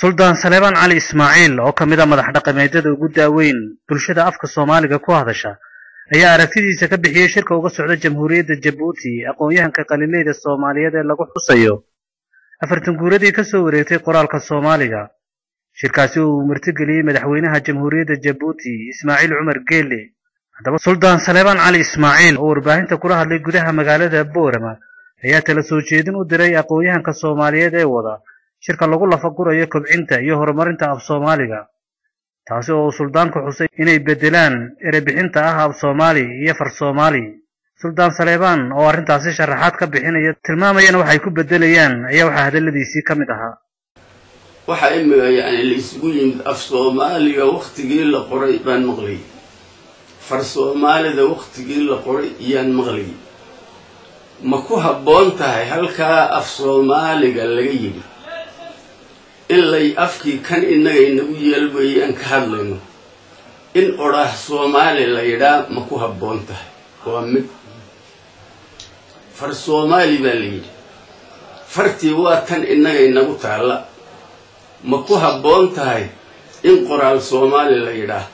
suldaan saleebaan cali ismaaciil oo ka mid a madax dhaqameedyada ugu daaweyn bulshada afka soomaaliga ku hadasha ayaa aragtidiisa ka bixiyey shirka uga socda jamhuuriyadda jabuuti aqoon-yahanka qaliileyda soomaaliyeed ee lagu xusayo afartan guuradii ka soo wareegtay qoraalka soomaaliga shirkaasi uu martigeliyey madaxweynaha jamhuuriyadda jabuuti ismaaciil cumar geele haddaba suldaan saleebaan cali ismaaciil oo warbaahinta kula hadlay gudaha magaalada boorama ayaa tala soo jeedin u diray aqoon-yahanka soomaaliyeed ee wada shirka lagu lafagurayo kobcinta iyo horumarinta af soomaaliga taasi oo uu suldaanku xusay inay beddelaan erebixinta ah af soomaali iyo far soomaali suldaan saleebaan oo arrintaasi sharaxaad ka bixinaya tilmaamayana waxay ku beddelayaan ayaa waxaa hadalladiisii ka mid ahaa waxaa imika yani la isugu yimid af soomaaliga waktigii la qoray baan maqlayy far soomaalida waktigii la qoray iyaan maqlayy ma ku habboon tahay halkaa af soomaaliga laga yidhi ilay afkii kan innaga inagu yeelweeyey aan ka hadlayno in odhaah soomaali la yidhaa ma ku habboon tahay waa mid far soomaali baa la yidhi fartii waa tan innaga inagu taalla ma ku habboon tahay in qoraal soomaali la yidhaah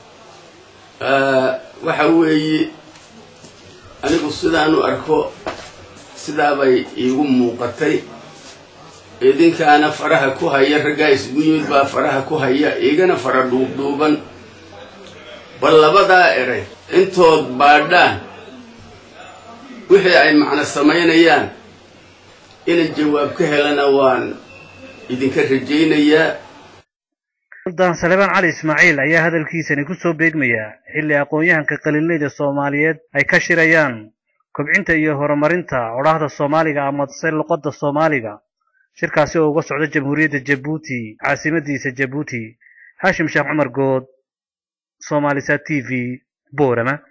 waxa weeye anigu sidaanu arko sidaabay iigu muuqatay idinkaana faraha ku haya raggaa isugu yimid baa faraha ku haya igana fara dhuubdhuuban bal labadaa eray intood baadhaan wixii ay macno samaynayaan ina jawaab ka helana waan idinka rajaynayaa suldaan saleebaan cali ismaaciil ayaa hadalkiisani ku soo beegmaya xilli aqoon-yahanka qaliileyda soomaaliyeed ay ka shirayaan kobcinta iyo horumarinta odhaahda soomaaliga amase luqadda soomaaliga shirkaasi oo uga socda jamhuuriyadda jabuuti caasimadiisa jabuuti haashim sheekh cumar good soomaalisa t v boorama